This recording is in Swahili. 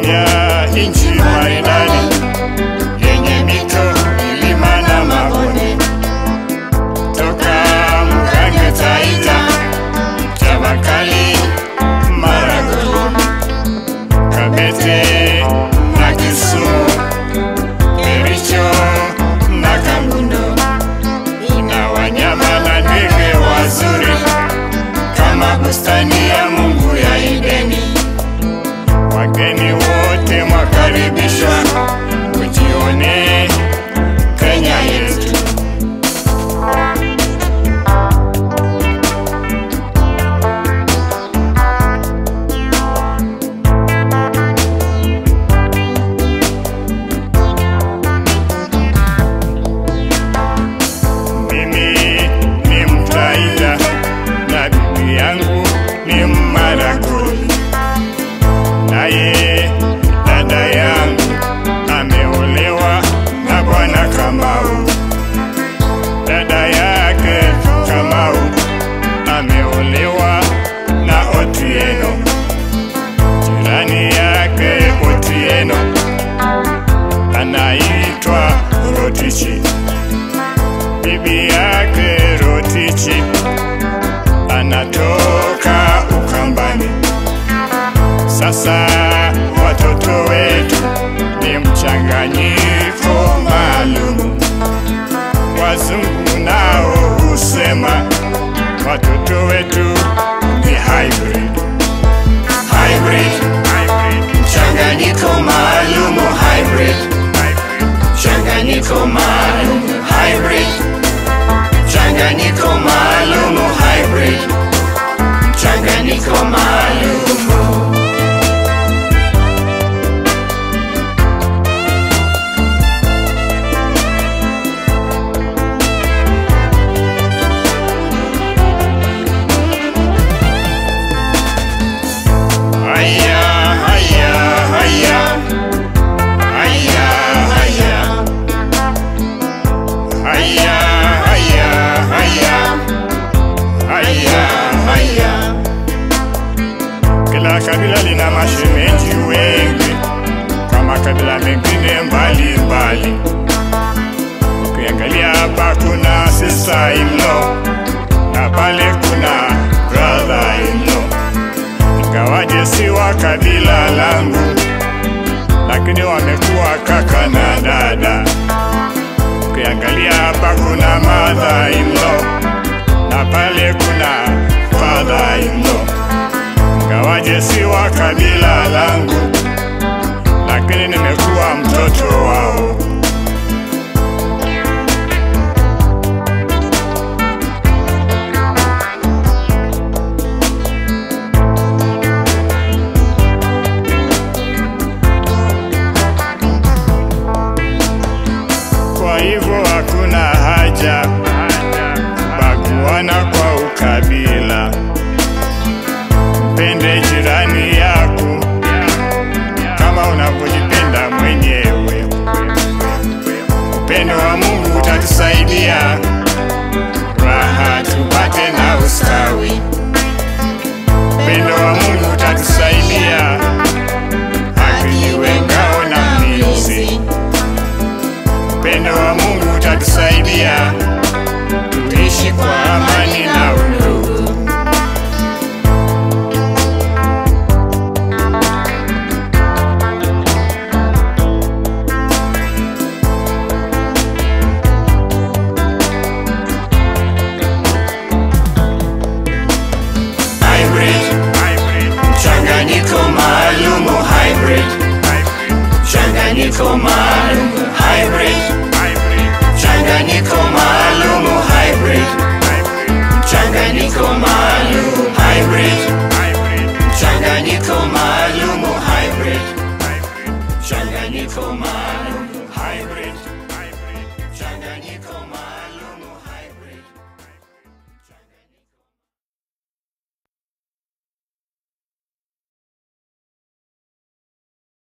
ya nchi maridadi yenye mito, milima na mabonde, toka Mgange, Taita, Chavakali, Maragoli, Kabete na Kisumu, Kericho na Kangundo, ina wanyama na ndege wazuri kama bustani ya Mungu ya Edeni. Wageni wote mwakaribishwa, ujione Kenya yetu. Mimi ni Mtaita na bibi yangu ni Mmaragoli, naye dada yangu ameolewa na bwana Kamau. Dada yake Kamau ameolewa na Otieno, jirani yake Otieno anaitwa Rotichi bibi yake Rotichi anatoka Ukambani. Sasa watoto wetu ni mchanganyiko maalumu. Wazungu nao husema watoto wetu ni hybrid. Hybrid, mchanganyiko maalumu hybrid, mchanganyiko maalumu hybrid mchanganyiko maalumu hybrid, mchanganyiko maalumu. Haya, haya, haya, haya, haya. Haya, haya, haya, haya, haya. Kila kabila lina mashemeji wengi kwa makabila mengine mbali mbali. Ukiangalia hapa kuna sister in law na pale kuna brother in law, ingawaje si wa kabila langu, lakini wamekuwa kaka na dada. Ukiangalia hapa kuna mother in law na pale kuna father in law, ingawaje si wa kabila langu, lakini nimekuwa mtoto wao. Kwa hivyo hakuna haja baguana kwa ukabila. Mpende jirani yako kama unavyojipenda mwenyewe. Upendo wa Mungu utatusaidia raha tupate na ustawi. Upendo wa Mungu utatusaidia haki iwe ngao na mlinzi. Upendo wa Mungu utatusaidia tuishi kwa amani na undugu. Hybrid, mchanganyiko maalumu hybrid, mchanganyiko maalumu hybrid, mchanganyiko maalumu hybrid, mchanganyiko maalumu hybrid, mchanganyiko maalumu hybrid, mchanganyiko maalumu